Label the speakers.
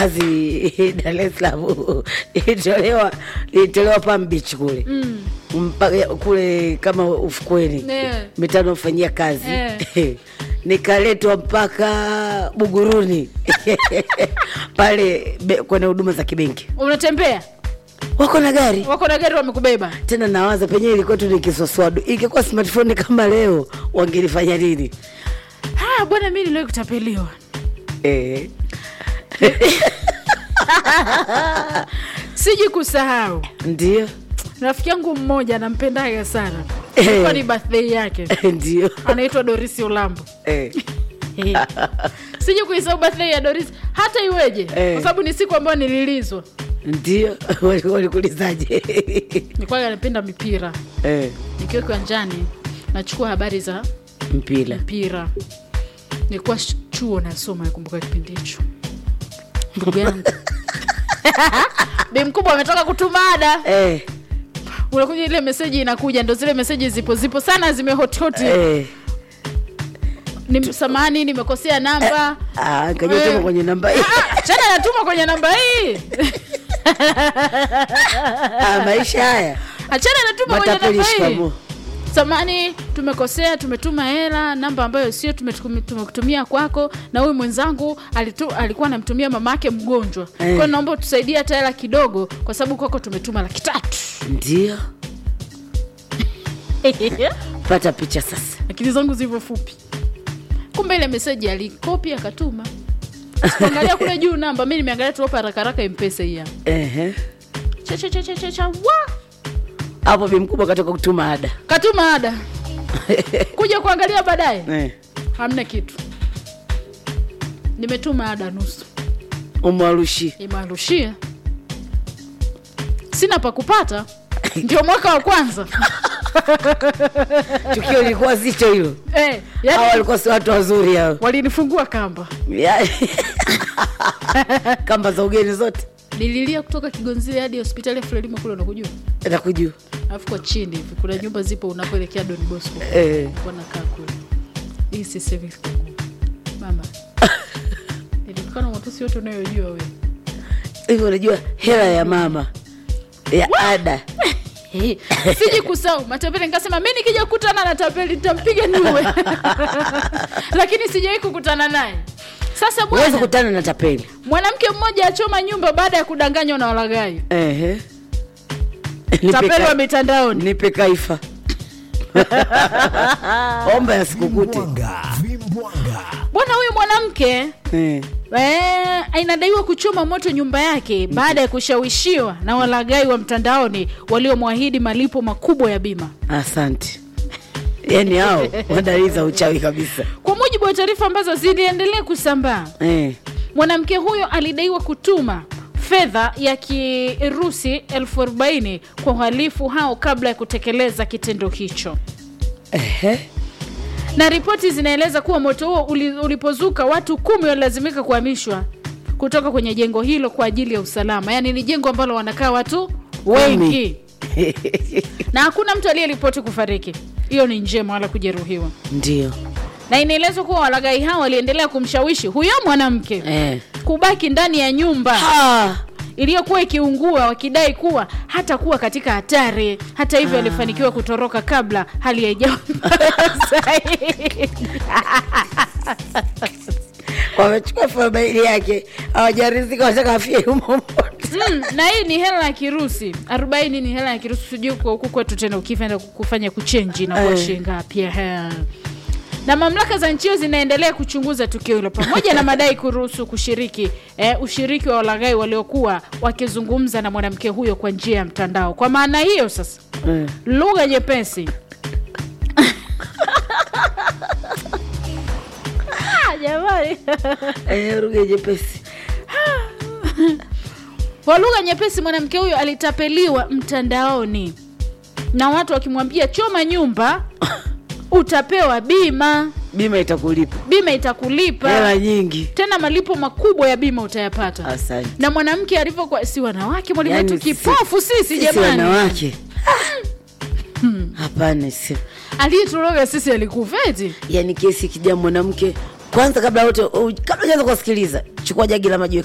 Speaker 1: kazi Dar es Salaam ilitolewa ilitolewa Palm Beach kule mm. mpaka kule kama ufukweni
Speaker 2: Yeah.
Speaker 1: mitano fanyia kazi
Speaker 2: Eh.
Speaker 1: nikaletwa mpaka Buguruni pale be- kwenye huduma za kibenki,
Speaker 2: unatembea
Speaker 1: wako na gari
Speaker 2: wako na gari wamekubeba
Speaker 1: tena, nawaza penyewe ilikuwa tu ni kiswaswadu. Ingekuwa smartphone kama leo wangelifanya nini?
Speaker 2: Ah, bwana mi niliwahi kutapeliwa
Speaker 1: Eh,
Speaker 2: siji kusahau
Speaker 1: ndio
Speaker 2: rafiki yangu mmoja nampendaga sana
Speaker 1: Eh.
Speaker 2: ilikuwa ni birthday yake
Speaker 1: ndio
Speaker 2: anaitwa dorisi olambo
Speaker 1: eh.
Speaker 2: siji kuisahau birthday ya doris hata iweje
Speaker 1: Eh.
Speaker 2: kwa sababu ni siku ambayo nililizwa
Speaker 1: ndio Wali- walikuulizaje?
Speaker 2: nilikuwa napenda mipira
Speaker 1: eh,
Speaker 2: nikiwa kiwanjani nachukua habari za
Speaker 1: mpira
Speaker 2: mpira nilikuwa sh- chuo nasoma nakumbuka kipindi hicho ndugu yangu bi mkubwa ametoka kutuma ada
Speaker 1: eh,
Speaker 2: unakuja ile meseji inakuja ndo zile meseji zipo zipo sana zimehotihoti
Speaker 1: eh.
Speaker 2: ni samani nimekosea namba
Speaker 1: Ah, kajatuma
Speaker 2: Eh.
Speaker 1: kwenye namba hii.
Speaker 2: Ah, chana natuma kwenye namba hii
Speaker 1: Ah, maisha haya
Speaker 2: achana natuma kwenye
Speaker 1: matapeli
Speaker 2: namba hii
Speaker 1: shikamo
Speaker 2: samani tumekosea tumetuma hela namba ambayo sio tumetukum- tumekutumia kwako na huyu mwenzangu alitu, alikuwa anamtumia mama yake mgonjwa
Speaker 1: Eh.
Speaker 2: kwao naomba utusaidie hata hela kidogo kwa sababu kwako tumetuma laki tatu
Speaker 1: ndio pata picha sasa
Speaker 2: akili zangu zilivyo fupi kumbe ile meseji alikopi akatuma sikuangalia kule juu namba mi nimeangalia tuopa haraka haraka mpesa hii hapa.
Speaker 1: Ehe.
Speaker 2: Cha, cha, cha, cha, cha, cha, wa!
Speaker 1: hapo bi mkubwa katoka kutuma ada
Speaker 2: katuma ada kuja kuangalia baadaye
Speaker 1: eh.
Speaker 2: hamna kitu nimetuma ada nusu
Speaker 1: umwarushi
Speaker 2: imearushia sina pa kupata ndio mwaka wa kwanza
Speaker 1: tukio lilikuwa zito hilo
Speaker 2: eh,
Speaker 1: hawa
Speaker 2: yani,
Speaker 1: walikuwa si watu wazuri hao
Speaker 2: walinifungua kamba
Speaker 1: Ya- kamba za ugeni zote
Speaker 2: nililia kutoka kigonzile hadi hospitali ya frelimo kule unakujua
Speaker 1: nakujua
Speaker 2: alafu kwa chini hivi kuna nyumba zipo unapoelekea don bosco
Speaker 1: eh.
Speaker 2: wanakaa kule hii si service kwangu. mama nilitokana na matusi yote unayojua wewe
Speaker 1: hivi unajua hela ya mama ya ada
Speaker 2: Eh, siji kusau matapeli nikasema mi nikija kukutana na tapeli nitampiga niwe lakini sijawai kukutana naye sasa
Speaker 1: huwezi
Speaker 2: bwana
Speaker 1: kutana na tapeli
Speaker 2: mwanamke mmoja achoma nyumba baada ya kudanganywa na walagai
Speaker 1: Ehe. Nipe
Speaker 2: tapeli
Speaker 1: ka-
Speaker 2: wa mitandaoni
Speaker 1: nipe kaifa omba ya sikukute
Speaker 3: Vimbwanga, vimbwanga.
Speaker 2: bwana huyu mwanamke
Speaker 1: eh.
Speaker 2: Eh, inadaiwa kuchoma moto nyumba yake baada ya kushawishiwa na walagai wa mtandaoni waliomwahidi malipo makubwa ya bima
Speaker 1: asante yaani hao wadalili za uchawi kabisa
Speaker 2: kwa mujibu wa taarifa ambazo ziliendelea kusambaa
Speaker 1: eh.
Speaker 2: mwanamke huyo alidaiwa kutuma fedha ya kirusi elfu arobaini kwa uhalifu hao kabla ya kutekeleza kitendo hicho
Speaker 1: Ehe.
Speaker 2: na ripoti zinaeleza kuwa moto huo uli- ulipozuka watu kumi walilazimika kuhamishwa kutoka kwenye jengo hilo kwa ajili ya usalama yaani ni jengo ambalo wanakaa watu wengi na hakuna mtu aliyeripoti kufariki hiyo ni njema wala kujeruhiwa
Speaker 1: ndio
Speaker 2: na inaelezwa kuwa walagai hao waliendelea kumshawishi huyo mwanamke
Speaker 1: eh.
Speaker 2: kubaki ndani ya nyumba
Speaker 1: ah.
Speaker 2: iliyokuwa ikiungua wakidai kuwa hata kuwa katika hatari hata hivyo alifanikiwa kutoroka kabla hali haijawa mbaya zaidi.
Speaker 1: wamechukua fabaili yake hawajarizika wataka afie humo
Speaker 2: Mm, na hii ni hela ya kirusi arobaini ni hela ya kirusi sijui kwa huku kwetu tena ukifenda kufanya kuchenji na kuwa
Speaker 1: Eh.
Speaker 2: shilingi ngapi ehe. na mamlaka za nchi hiyo zinaendelea kuchunguza tukio hilo pamoja na madai kuruhusu kushiriki eh, ushiriki wa walaghai waliokuwa wakizungumza na mwanamke huyo kwa njia ya mtandao kwa maana hiyo sasa
Speaker 1: Eh.
Speaker 2: lugha nyepesi Ah, jamani
Speaker 1: Eh, ruge jepesi
Speaker 2: kwa lugha nyepesi mwanamke huyo alitapeliwa mtandaoni na watu wakimwambia choma nyumba utapewa bima
Speaker 1: bima itakulipa
Speaker 2: bima itakulipa
Speaker 1: hela nyingi
Speaker 2: tena malipo makubwa ya bima utayapata
Speaker 1: asante
Speaker 2: na mwanamke alivyokuwa si wanawake mwalimu
Speaker 1: Yaani
Speaker 2: wetu
Speaker 1: si-
Speaker 2: kipofu sisi
Speaker 1: sisi
Speaker 2: jamani
Speaker 1: wanawake hapana si
Speaker 2: aliyetoroga sisi alikufeti
Speaker 1: yani kesi kija mwanamke kwanza kabla wote kabla jaanza kuwasikiliza chukua jagi la maji